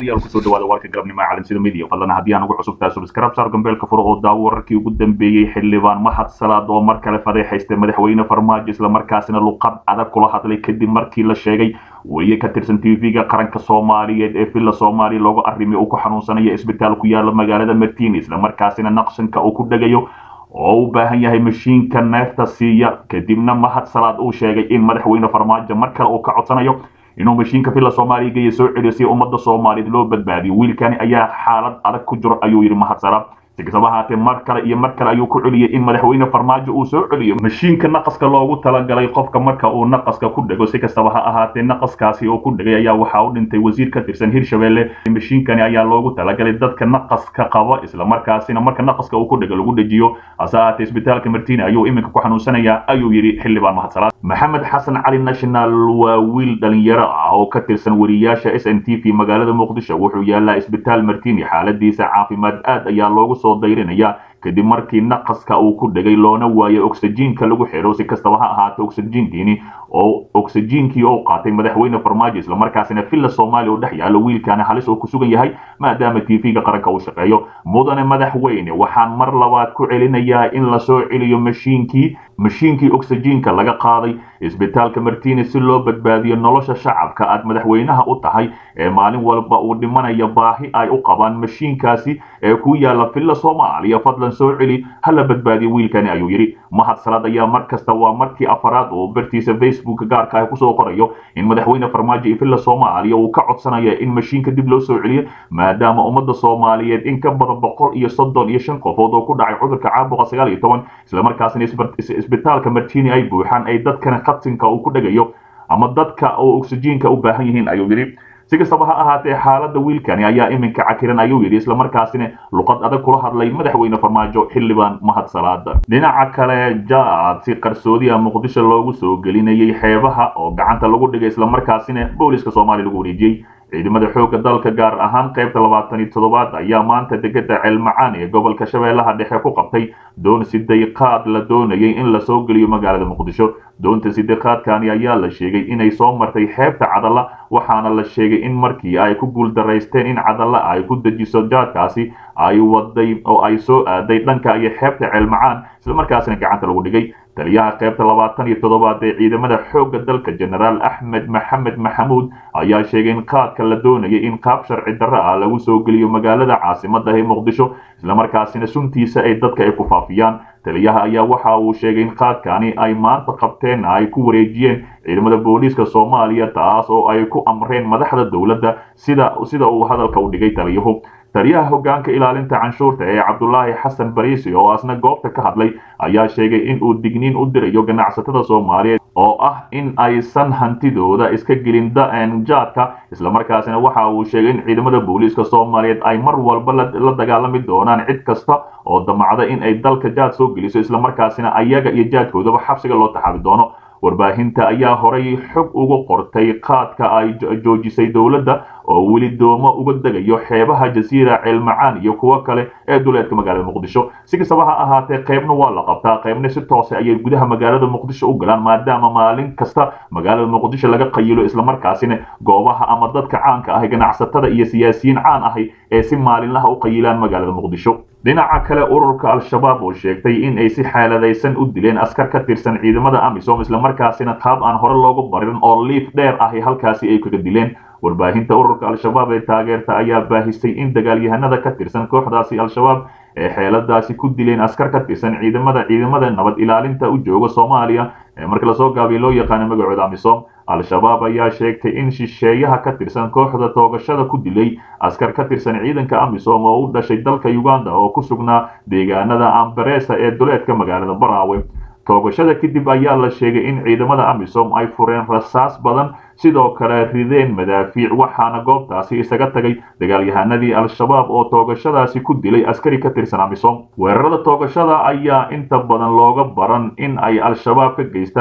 daawadayaal kusoo dhawaada warka galabnimo ee caalamsida media fadlan haddii aan ugu cusubtahay subscribe saar gambeelka furo oo daawo wararkii ugu dambeeyey xildhibaan mahad salaad oo mar kale fadeexaystay madaxweyne farmaajo islamarkaasina luqad adag kula hadlay kadib markii la sheegay weriye ka tirsan tv-ga qaranka soomaaliyeed ee villa soomaaliya looga arrimay uu ku xanuunsanaya isbitaal ku yaala magaalada martini islamarkaasina naqshanka uu ku dhegayo oo u baahan yahay mashiinka neefta siiya kadibna mahad salaad uu sheegay in madaxweyne farmaajo mar kale uu ka codsanayo inuu mashiinka villa soomaaliya geeya soo celiyo si ummadda soomaaliyeed loo badbaadiyo wiilkani ayaa xaalad adag ku jiro ayuu yidhi mahad salaad si kastaba ahaatee mar kale iyo mar kale ayuu ku celiyey in madaxweyne farmaajo uu soo celiyo mashiinka naqaska loogu talagalay qofka marka uu naqaska ku dhego si kastaba ha ahaatee naqaskaasi oo ku dhegay ayaa waxaa u dhintay wasiir ka tirsan hirshabelle mashiinkani ayaa loogu talagalay dadka naqaska qaba islamarkaasina marka naqaska uu ku dhego lagu dhejiyo hase ahaatee isbitaalka martina ayuu iminka ku xanuunsanayaa ayuu yidhi xildhibaan mahad salaad maxamed xasan cali national waa wiil dhalinyaro ah oo ka tirsan wariyaasha s n t v magaalada muqdisho wuxuu yaalaa isbitaal martini xaaladiisa caafimaad aad ayaa loogu soo dayrinaya kadib markii naqaska uu ku dhegay loona waayay oxyjiinka lagu xidho si kastaba ha ahaatee oxyjiinkiini oo oxyjiinkii oo qaatay madaxweyne farmaajo islamarkaasina villa soomaaliya oo dhex yaalo wiilkaana halis oo ku sugan yahay maadaama tv-ga qaranka uu shaqeeyo mudane madaxweyne waxaan mar labaad ku celinayaa in lasoo celiyo mashiinkii mashiinkii oxyjiinka laga qaaday isbitaalka martini si loo badbaadiyo nolosha shacabka aad madaxweynaha u tahay ee maalin walba uu dhimanaya baahi ay u qabaan mashiinkaasi ee ku yaala villa soomaaliya fadlan soo celi hala badbaadiyo wiilkani ayuu yidhi mahad salaad ayaa mar kasta waa markii afaraad uu bartiisa facebook gaarka ah kusoo qorayo in madaxweyne farmaajo iyo villa soomaaliya uu ka codsanaya in mashiinka dib loo soo celiyo maadaama ummadda soomaaliyeed in ka badan boqol iyo soddon iyo shan qofood oo ku dhacay cudurka caabuqa sagaal iyo toban islamarkaasina isbitaalka martini ay buuxaan ay dadkana khatinka uu ku dhegayo ama dadka oo oxyjiinka u baahan yihiin ayuu yidhi si kastaba ha ahaatee xaaladda wiilkani ayaa iminka cakiran ayuu yidhi islamarkaasina luqad adag kula hadlay madaxweyne farmaajo xildhibaan mahad salaada dhinaca kale jaad si qarsoodiya muqdisho loogu soo gelinayay xeebaha oo gacanta lagu dhigay islamarkaasina booliska soomaaliya lagu wareejiyey ciidamada xoogga dalka gaar ahaan qaybta labaatan iyo toddobaad ayaa maanta degada ceelmacaan ee gobolka shabeellaha dhexe ku qabtay doon sidayqaad la doonayay in lasoo geliyo magaalada muqdisho doonta sidayqaadkani ayaa la sheegay inay soo martay xeebta cadalla waxaana la sheegay in markii ay ku guuldaraysteen in cadalla ay ku dejiso jaadkaasi ay waday oo ay soo aaday dhanka iyo xeebta ceelmacaan islamarkaasina gacanta lagu dhigay taliyaha qaybta labaatan iyo toddobaad ee ciidamada xoogga dalka genaraal axmed maxamed maxamuud ayaa sheegay in qaadka la doonayay in qaab sharci darro ah lagu soo geliyo magaalada caasimadda ee muqdisho islamarkaasina suntiisa ay dadka ay ku faafiyaan taliyaha ayaa waxa uu sheegay in qaadkani ay maanta qabteen ay ku wareejiyeen ciidamada booliiska soomaaliya taas oo ay ku amreen madaxda dowladda sida sida uu hadalka u dhigay taliyuhu taliyaha hoggaanka ilaalinta canshuurta ee cabdulaahi xasan bariisi oo asna goobta ka hadlay ayaa sheegay in uu digniin u dirayo ganacsatada soomaaliyeed oo ah in aysan hantidooda iska gelin jaadka islamarkaasina waxa uu sheegay in ciidamada booliiska soomaaliyeed ay mar walba la dagaalami doonaan cid kasta oo damacda in ay dalka jaad soo geliso islamarkaasina ayaga iyo jaadkoodaba xabsiga loo taxaabi doono warbaahinta ayaa horay xog uga qortay qaadka ay joojisay dowladda oo weli doomo uga degayo xeebaha jasiira ceelmacaan iyo kuwo kale ee duleedka magaalada muqdisho si kastaba ha ahaatee qaybna waa la qabtaa qaybna si toose ayay gudaha magaalada muqdisho u galaan maadaama maalin kasta magaalada muqdisho laga qayilo islamarkaasina goobaha ama dadka caanka ah ganacsatada iyo siyaasiyiin caan ahi ee si maalinlaha u qayilaan magaalada muqdisho dhinaca kale ururka al-shabaab oo sheegtay in ay si xaaladaysan u dileen askar ka tirsan ciidamada amisom islamarkaasina qaab aan hore loogu barin oo liif dheer ahi halkaasi ay kaga dileen warbaahinta ururka al-shabaab ee taageerta ayaa baahisay in dagaalyahanada ka tirsan kooxdaasi al-shabaab ee xeeladaasi ku dileen askar ka tirsan ciidamada ciidamada nabad ilaalinta u jooga soomaaliya ee marka lasoo gaabiya loo yaqaano magacooda amisom al-shabaab ayaa sheegtay in shisheeyaha ka tirsan kooxda toogashada ku dilay askar ka tirsan ciidanka amisom oo u dhashay dalka uganda oo ku sugnaa deegaanada ambaresa ee duleedka magaalada baraawe toogashada kadib ayaa la sheegay in ciidamada amisom ay fureen rasaas badan sidoo kale rideen madaafiic waxaana goobtaasi isaga tagay dagaalyahanadii al-shabaab oo toogashadaasi ku dilay askari ka tirsan amisom weerarada toogashada ayaa inta badan looga baran in ay al-shabaab ka geystaan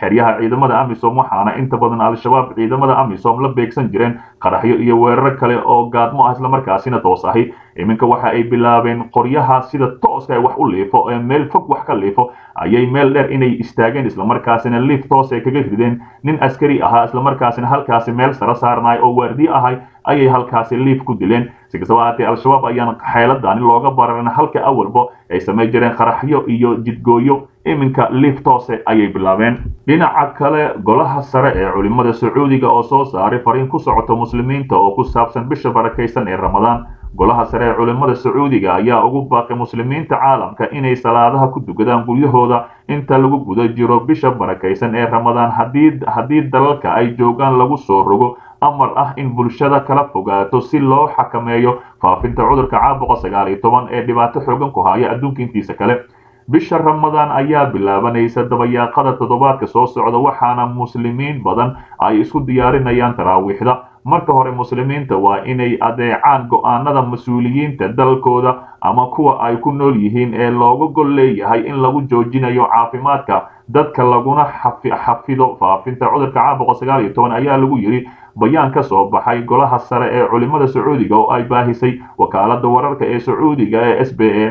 xeryaha ciidamada amisom waxaana inta badan al-shabaab ciidamada amisom la beegsan jireen qaraxyo iyo weeraro kale oo gaadmo ah islamarkaasina toos ahi iminka waxa ay bilaabeen qoryaha sida tooska wax u liifo ee meel fog wax ka liifo ayay meel dheer inay istaageen islamarkaasina liif toos ay kaga rideen nin askari ahaa islamarkaasina halkaasi meel sare saarnay oo waardiye ahay ayay halkaasi liif ku dileen si kastaba ahaatee al-shabaab ayaan xeeladani looga bararin halka awalba ay samay jireen qaraxyo iyo jidgooyo iminka liif toose ayay bilaabeen dhinaca kale golaha sare ee culimada sacuudiga oo soo saaray fariin ku socota muslimiinta oo ku saabsan bisha barakaysan ee ramadaan golaha sare ee culimada sacuudiga ayaa ugu baaqay muslimiinta caalamka inay salaadaha ku dukadaan guryahooda inta lagu guda jiro bisha barakaysan ee ramadaan haddii dalalka ay joogaan lagu soo rogo amar ah in bulshada kala fogaato si loo xakameeyo faafinta cudurka caabuqa sagaal iyo toban ee dhibaato xoogan ku haya adduunka intiisa kale bisha ramadaan ayaa bilaabanaysa dabayaaqada toddobaadka soo socda waxaana muslimiin badan ay isku diyaarinayaan taraawiixda marka hore muslimiinta waa inay adeecaan go'aanada mas-uuliyiinta dalkooda ama kuwa ay ku nool yihiin ee looga gol leeyahay in lagu joojinayo caafimaadka dadka laguna xafido faafinta cudurka caabuqa sagaal iyo toban ayaa lagu yidhi bayaan ka soo baxay golaha sare ee culimada sacuudiga oo ay baahisay wakaalada wararka ee sacuudiga ee s b a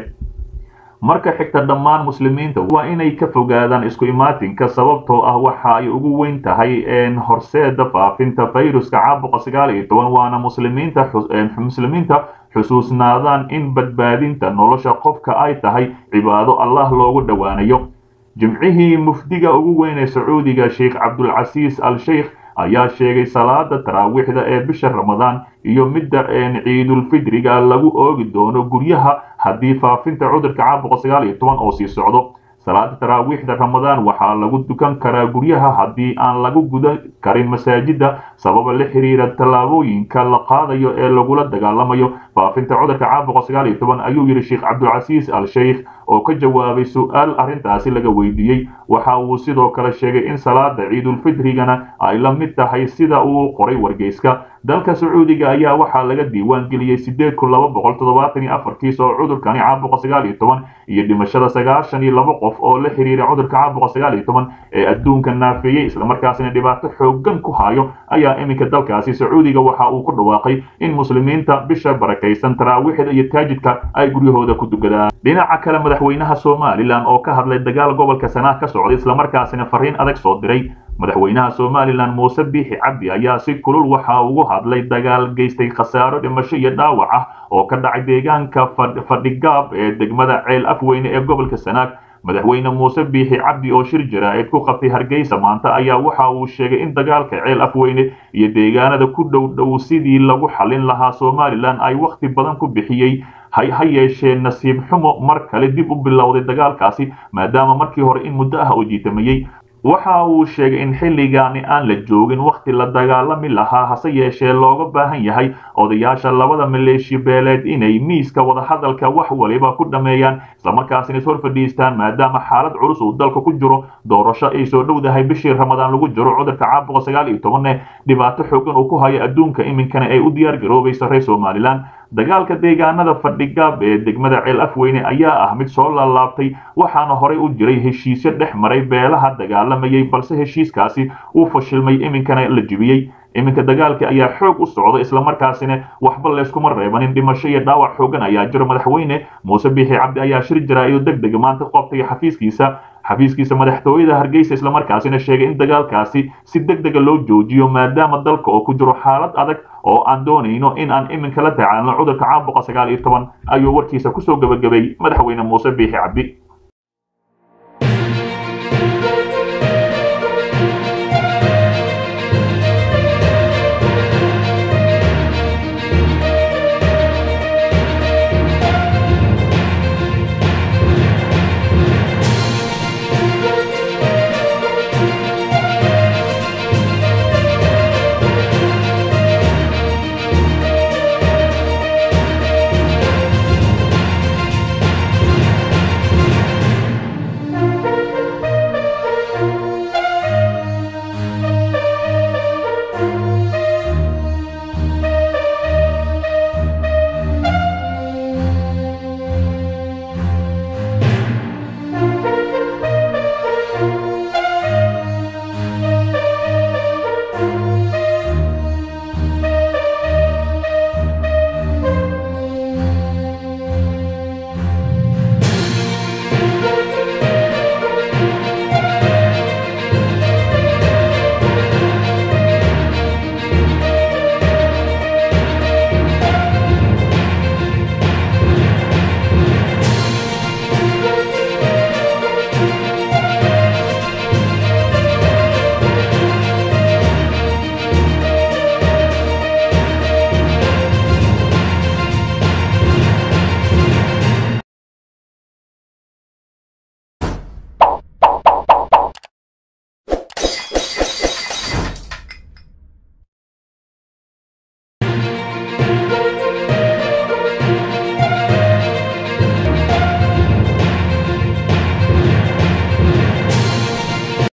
marka xigta dhammaan muslimiinta waa inay ka fogaadaan isku imaatinka sababtoo ah waxa ay ugu weyn tahay horseeda faafinta fayruska caabuqa sagaal iyo toban waana muslimiinta muslimiinta xusuusnaadaan in badbaadinta nolosha qofka ay tahay cibaado allah loogu dhowaanayo jimcihii mufdiga ugu weyn ee sacuudiga sheikh cabdulcasiis al sheikh ayaa sheegay salaada taraawiixda ee bisha ramadaan iyo midda ciidulfidriga lagu oogi doono guryaha haddii faafinta cudurka caabuqa sagaal iyo toban oo sii socdo salaada taraawiixda ramadaan waxaa lagu dukan karaa guryaha haddii aan lagu guda karin masaajida sababa la xiriira tallaabooyinka la qaadayo ee lagula dagaalamayo faafinta cudurka caabuqa sagaal iyo toban ayuu yidhi sheekh cabdulcasiis al sheikh oo ka jawaabay su-aal arrintaasi laga weydiiyey waxa uu sidoo kale sheegay in salaada ciidulfidrigana ay la mid tahay sida uu qoray wargeyska dalka sacuudiga ayaa waxaa laga diiwaan geliyey sideed kun laba boqol toddobaatan iyo afar kiis oo cudurkani caabuqa sagaal iyo toban iyo dhimashada sagaashan iyo laba qof oo la xiriira cudurka caabuqa sagaal iyo toban ee adduunka naafeeyey islamarkaasina dhibaato xoogan ku hayo ayaa iminka dalkaasi sacuudiga waxa uu ku dhawaaqay in muslimiinta bisha barakaysan taraawiixda iyo taajidka ay guryahooda ku dukadaan dhinaca kale madaxweynaha somalilan oo ka hadlay dagaal gobolka sanaa ka socday islamarkaasina fariin adag soo diray madaxweynaha somalilan muuse biixi cabdi ayaa si kulul waxa ugu hadlay dagaal geystay khasaaro dhimasho iyo dhaawac ah oo ka dhacay deegaanka fadhigaab ee degmada ceel afweyne ee gobolka sanaag madaxweyne muuse biixi cabdi oo shir jaraa'id ku qabtay hargeysa maanta ayaa waxa uu sheegay in dagaalka ceel afweyne iyo deegaanada ku dhow dhow sidii lagu xallin lahaa somalilan ay wakhti badan ku bixiyey ha yeeshee nasiib xumo mar kale dib u bilowday dagaalkaasi maadaama markii hore in muddo ah oo jiitamayey waxa uu sheegay in xilligaani aan la joogin wakhti la dagaalami lahaa hase yeeshee looga baahan yahay odayaasha labada maleeshi beeleed inay miiska wadahadalka wax waliba ku dhammeeyaan islamarkaasina is hor fadhiistaan maadaama xaalad culus uu dalka ku jiro doorasho ay soo dhowdahay bishii ramadaan lagu jiro cudurka caabuqa sagaal iyo tobanne dhibaato xoogan uu ku hayo adduunka iminkana ay u diyaar garoobaysa reer somalilan dagaalka deegaanada fadhigaab ee degmada ceel afweyne ayaa ah mid soo laalaabtay waxaana horey u jiray heshiisyo dhex maray beelaha dagaalamayay balse heshiiskaasi uu fashilmay iminkana la jibiyey iminka dagaalka ayaa xoog u socda islamarkaasina waxba layskuma reebanin dhimasho iyo dhaawac xoogan ayaa jiro madaxweyne muuse biixi cabdi ayaa shir jaraa'id deg deg maanta qabtay xafiiskiisa xafiiskiisa madaxtooyada hargeysa islamarkaasina sheegay in dagaalkaasi si deg dega loo joojiyo maadaama dalka oo ku jiro xaalad adag oo aan doonayno in aan iminka la tacaalno cudurka caabuqa sagaal iyo toban ayuu warkiisa kusoo gebagabay madaxweyne muuse biixi cabdi